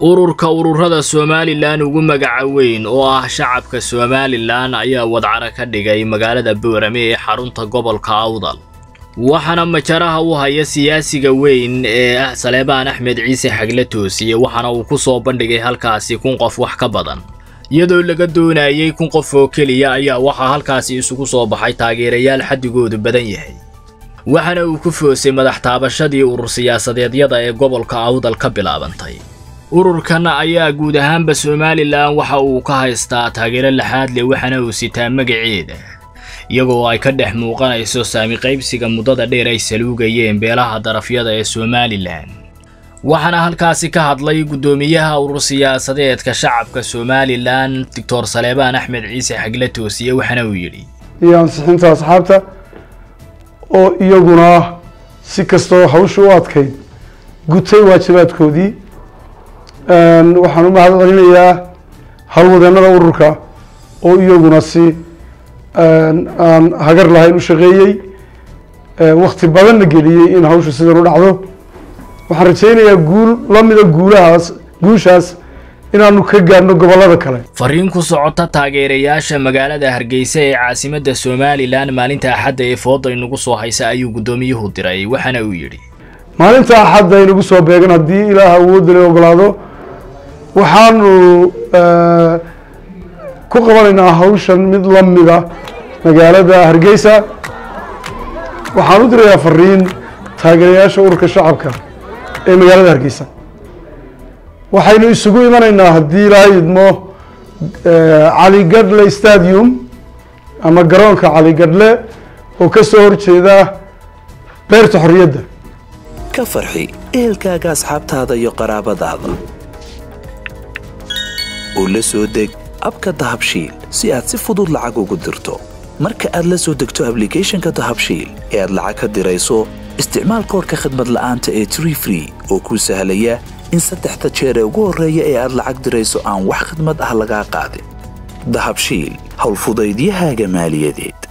ururka ururada somalilan ugu magaca weyn oo ah shacabka somalilan ayaa wadcaro ka dhigay magaalada boorame ee xarunta gobolka awdal waxaana majaraha u haya siyaasiga weyn ee ah saleebaan axmed ciise xagle toosiye waxaana uu ku soo bandhigay halkaasi kun qof wax ka badan iyadoo laga doonayay kun qof oo keliya ayaa waxaa halkaasi isugu soo baxay taageerayaal xaddigoodu badan yahay waxaana uu ku foosay madax taabashadii urur siyaasadeedyada ee gobolka awdal ka bilaabantay ururkan ayaa guud ahaanba somalilan waxa uu ka haystaa taageero laxaad leh waxaana uu sitaa magaceeda iyagoo ay ka dhex muuqanayso saami qaybsiga muddada dheer ay saluugayeen beelaha darafyada ee somalilan waxaana halkaasi ka hadlay guddoomiyaha urur siyaasadeedka shacabka somalilan doctor saleebaan axmed ciise xagle toosiye waxaana uu yidhi iyo ansixinta asxaabta oo iyaguna si kastoo hawsha u adkayd gutay waajibaadkoodii waxaan u mahad celinayaa howlwadeennada ururka oo iyaguna si aan hagar lahayn u shaqeeyey wakti badanna geliyey in hawshu sidan u dhacdo waxaan rajaynayaa guul lamida guulahaas guushaas inaanu ka gaadhno gobollada kale fariin ku socota taageerayaasha magaalada hargeysa ee caasimadda somalilan maalinta axadda ee fooda inagu soo haysa ayuu guddoomiyuhu diray waxaana uu yidhi maalinta axadda inagu soo beegan haddii ilaah awoodda la ogolaado waxaanu ku qabanaynaa hawshan mid lamida magaalada hargeysa waxaan u dirayaa fariin taageerayaasha ururka shacabka ee magaalada hargeysa waxaynu isugu imanaynaa haddii ilaahay idmo caligadle stadium ama garoonka caligadle oo ka soo horjeeda beerta xorriyadda ka farxi ehelkaaga asxaabtaada iyo qaraabadaada oo la soo deg abka dahabshiil si aad si fudud lacag ugu dirto marka aad la soo degto ablicathonka dahabshiil ee aad lacag ka dirayso isticmaal koorka khadmad la'aanta ee tree free oo kuu sahlaya in saddexda jeer ee ugu horreeya ee aad lacag dirayso aan wax khidmad ah lagaa qaadin dahabshiil howlfudaydiyahaaga maaliyadeed